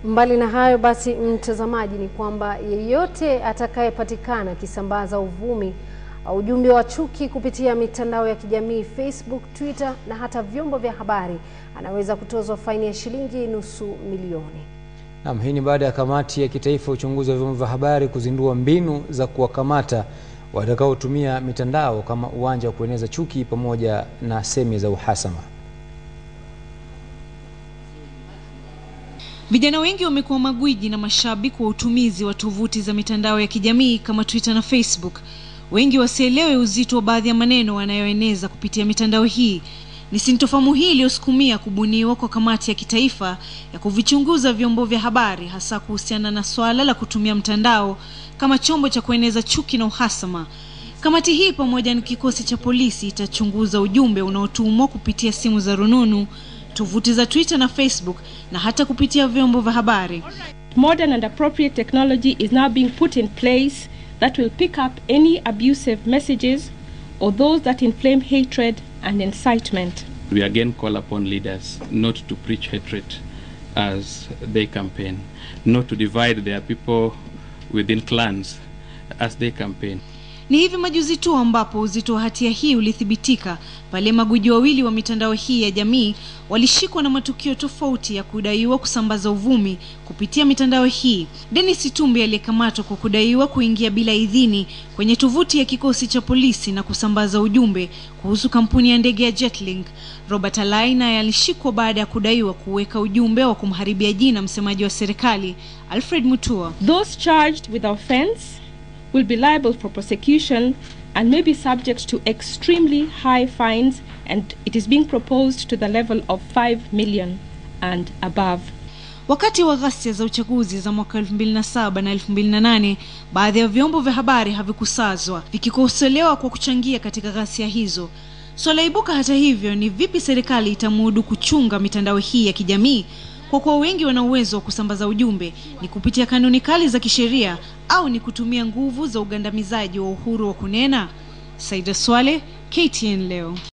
Mbali na hayo basi, mtazamaji, ni kwamba yeyote atakayepatikana akisambaza uvumi au ujumbe wa chuki kupitia mitandao ya kijamii Facebook, Twitter na hata vyombo vya habari anaweza kutozwa faini ya shilingi nusu milioni. Naam, hii ni baada ya kamati ya kitaifa uchunguzi wa vyombo vya habari kuzindua mbinu za kuwakamata watakaotumia mitandao kama uwanja wa kueneza chuki pamoja na semi za uhasama. Vijana wengi wamekuwa magwiji na mashabiki wa utumizi wa tovuti za mitandao ya kijamii kama Twitter na Facebook. Wengi wasielewe uzito wa baadhi ya maneno wanayoeneza kupitia mitandao hii. Ni sintofahamu hii iliyosukumia kubuniwa kwa kamati ya kitaifa ya kuvichunguza vyombo vya habari hasa kuhusiana na swala la kutumia mtandao kama chombo cha kueneza chuki na uhasama. Kamati hii pamoja na kikosi cha polisi itachunguza ujumbe unaotumwa kupitia simu za rununu, tovuti za Twitter na Facebook na hata kupitia vyombo vya habari. Modern and appropriate technology is now being put in place that will pick up any abusive messages or those that inflame hatred and incitement. We again call upon leaders not to preach hatred as they campaign, not to divide their people within clans as they campaign. Ni hivi majuzi tu ambapo uzito wa hatia hii ulithibitika pale maguji wawili wa mitandao hii ya jamii walishikwa na matukio tofauti ya kudaiwa kusambaza uvumi kupitia mitandao hii. Dennis Itumbi aliyekamatwa kwa kudaiwa kuingia bila idhini kwenye tovuti ya kikosi cha polisi na kusambaza ujumbe kuhusu kampuni ya ndege ya Jetlink. Robert Alai naye alishikwa baada ya kudaiwa kuweka ujumbe wa kumharibia jina msemaji wa serikali Alfred Mutua. Those charged with offense will be liable for prosecution and may be subject to extremely high fines and it is being proposed to the level of 5 million and above. Wakati wa ghasia za uchaguzi za mwaka 2007 na 2008, baadhi ya vyombo vya habari havikusazwa vikikosolewa kwa kuchangia katika ghasia hizo. Swala ibuka hata hivyo ni vipi serikali itamudu kuchunga mitandao hii ya kijamii kwa kuwa wengi wana uwezo wa kusambaza ujumbe, ni kupitia kanuni kali za kisheria au ni kutumia nguvu za ugandamizaji wa uhuru wa kunena? Saida Swale, KTN leo.